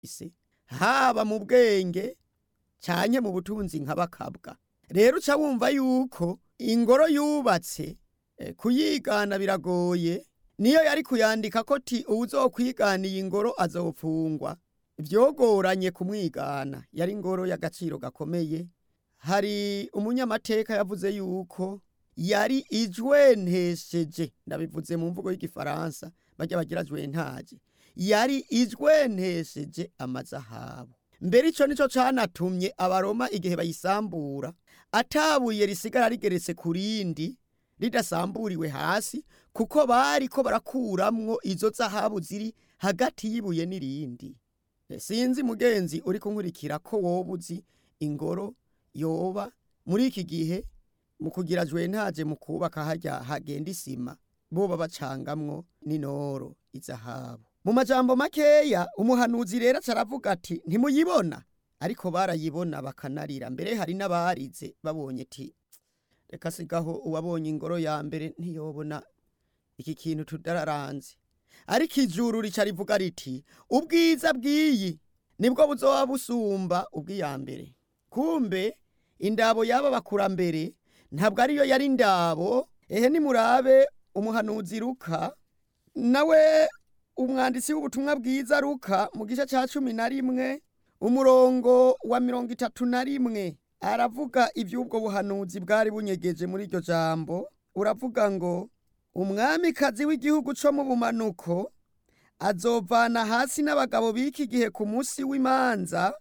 isi haba mu bwenge canke mu butunzi nka bakabwa rero uca wumva yuko ingoro yubatse eh, kuyigana biragoye niyo yari kuyandika ko ti uwuzokwigana iyi ngoro azofungwa vyogoranye kumwigana yari ingoro y'agaciro gakomeye hari umunyamateka yavuze yuko yari ijwentesheje ndabivuze mu mvugo y'igifaransa barya bagira jwentaje yari ijwentesheje amazahabu mbere ico nico canatumye abaroma igihe bayisambura atabuye risigara rigeretse ku rindi ridasamburiwe hasi kuko bariko barakuramwo izo zahabu ziri hagati y'ibuye n'irindi sinzi mugenzi uri kunkurikira ko woba uzi ingoro yoba muri iki gihe mu kugira jwentaje mu kubaka harya hagenda isima boba bacangamwo n'inoro izahabu mu majambo makeya umuhanuzi rero acaravuga ati ntimuyibona ariko barayibona bakanarira mbere hari n'abarize babonye ti reka sigaho uwabonye ingoro ya mbere ntiyobona iki kintu tudararanze ariko ijuru rica rivuga riti ubwiza bw'iyi nibwo buzoba busumba ubw'iya mbere kumbe indabo y'aba bakurambere ntabwo ariyo yari indabo ehe nimurabe umuhanuzi ruka nawe umwanditsi w'ubutumwa bwiza ruka mu gice cya cumi na rimwe umurongo wa mirongo itatu na rimwe aravuga iby'ubwo buhanuzi bwari bunyegeje muri iryo jambo uravuga ngo umwamikazi w'igihugu cyo mu bumanuko azovana hasi n'abagabo b'iki gihe ku munsi w'imanza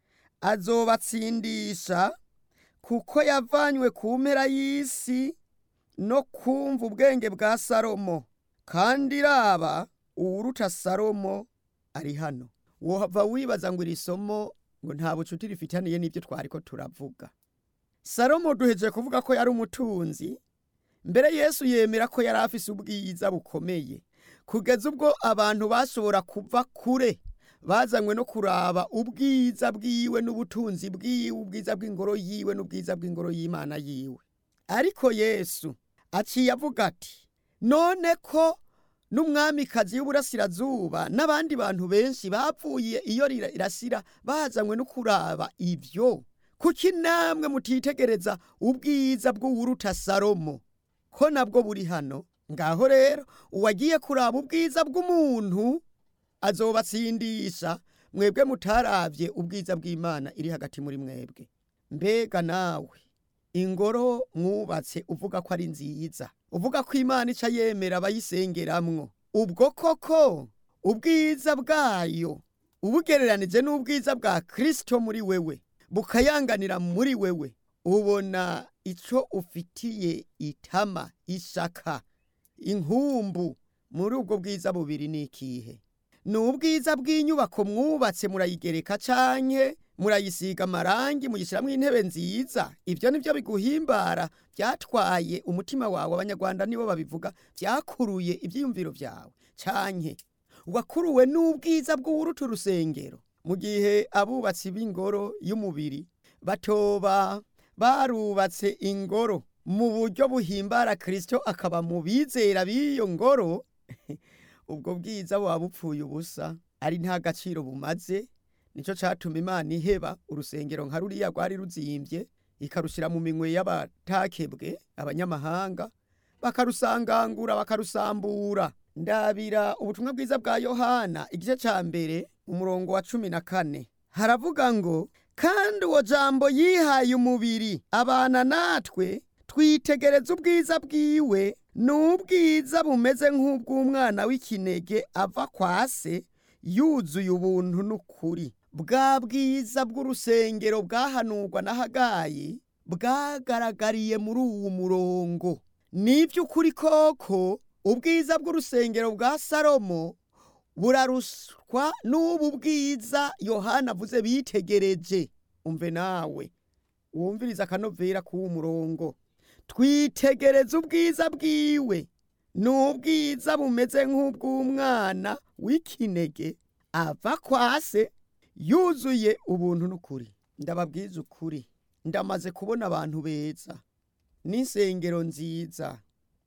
azobatsindisha kuko yavanywe ku mpera y'isi no kumva ubwenge bwa salomo kandi iraba uwuruta salomo ari hano wohava wibaza ngo iri somo ngo nta bucuti rifitaniye n'ibyo twari ko turavuga salomo duheje kuvuga ko yari umutunzi mbere yesu yemera ko yari afise ubwiza bukomeye kugeza ubwo abantu bashobora kuva kure bazanywe no kuraba ubwiza bwiwe n'ubutunzi bwiwe ubwiza bw'ingoro yiwe n'ubwiza bw'ingoro y'imana yiwe ariko yesu aciye avuga ati none ko n'umwamikazi w'uburasirazuba n'abandi bantu benshi bapfuye iyo irasira bazanywe no kuraba ibyo kuki namwe mutitegereza ubwiza bw'uwuruta salomo ko nabwo buri hano ngaho rero uwagiye kuraba ubwiza bw'umuntu azobatsindisha mwebwe mutaravye ubwiza bw'imana iri hagati muri mwebwe mbega nawe ingoro mwubatse uvuga ko ari nziza uvuga ko imana ica yemera abayisengeramwo ubwo koko ubwiza bwayo ubugereranije n'ubwiza bwa kristo muri wewe bukayanganira muri wewe ubona ico ufitiye itama ishaka inkumbu muri ubwo bwiza bubiri ni ikihe ni ubwiza bw'inyubako mwubatse murayigereka canke murayisiga amarangi muyishiramwo intebe nziza ibyo nivyo biguhimbara byatwaye umutima wawe abanyarwanda nibo babivuga byakuruye ivyiyumviro vyawe canke wakuruwe n'ubwiza bw'uwuruta urusengero mu gihe abubatsi b'ingoro y'umubiri batoba barubatse ingoro mu buryo buhimbara kristo akaba mu bizera b'iyo ngoro ubwo bwiza buba bupfuye ubusa ari nta gaciro bumaze nico catuma imana iheba urusengero nka ruriya rwari ruzimbye ikarushira mu minwe y'abatakebwe abanyamahanga bakarusangangura bakarusambura ndabira ubutumwa bwiza bwa yohana igice ca mbere umurongo wa cumi na kane haravuga ngo kandi uwo jambo yihaye umubiri abana natwe twitegereza ubwiza bwiwe n'ubwiza bumeze nk'ubw'umwana w'ikinege ava kwa se yuzuye ubuntu n'ukuri bwa bwiza bw'urusengero bwahanurwa na hagayi bwagaragariye muri uwu murongo n'iby'ukuri koko ubwiza bw'urusengero bwa salomo buraruswa n'ubu bwiza yohana avuze bitegereje umve nawe wumviriza akanovera k'uwo murongo twitegereza ubwiza bwiwe n'ubwiza bumeze nk'ubw'umwana w'ikinege ava kwa se yuzuye ubuntu n'ukuri ndababwiza ukuri ndamaze kubona abantu beza n'insengero nziza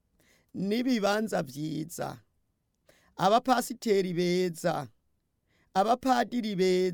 n'ibibanza byiza abapasiteri beza abapadiri beza